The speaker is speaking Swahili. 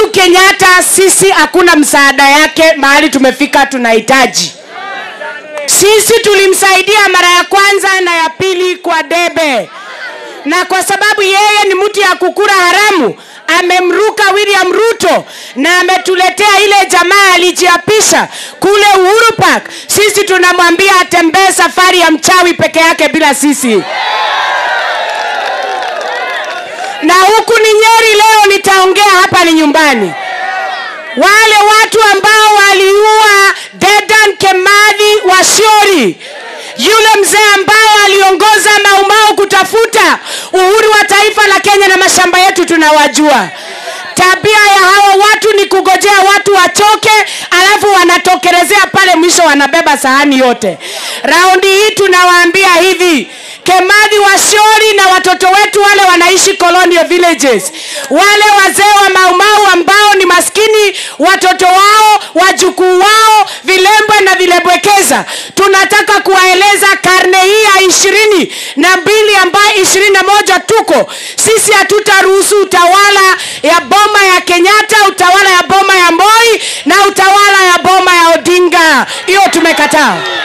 Uhuru Kenyatta, sisi hakuna msaada yake mahali tumefika tunahitaji. Sisi tulimsaidia mara ya kwanza na ya pili kwa debe, na kwa sababu yeye ni mtu ya kukura haramu amemruka William Ruto na ametuletea ile jamaa alijiapisha kule Uhuru Park. Sisi tunamwambia atembee safari ya mchawi peke yake bila sisi. Na huku ni Nyeri, leo nitaongea hapa ni nyumbani. Wale watu ambao waliua Dedan Kimathi Waciori, yule mzee ambaye aliongoza Maumau kutafuta uhuru wa taifa la Kenya na mashamba yetu tunawajua. Tabia ya hawa watu ni kugojea watu wachoke, alafu wanatokelezea pale mwisho wanabeba sahani yote. Raundi hii tunawaambia hivi, Kimathi Waciori na watoto wetu wale wanaishi colonial villages, wale wazee wa Maumau ambao ni maskini, watoto wao, wajukuu wao, vilembwe na vilembwekeza, tunataka kuwaeleza karne hii ya ishirini na mbili ambayo ishirini na moja tuko sisi, hatutaruhusu utawala ya boma ya Kenyatta, utawala ya boma ya Moi na utawala ya boma ya Odinga. Hiyo tumekataa.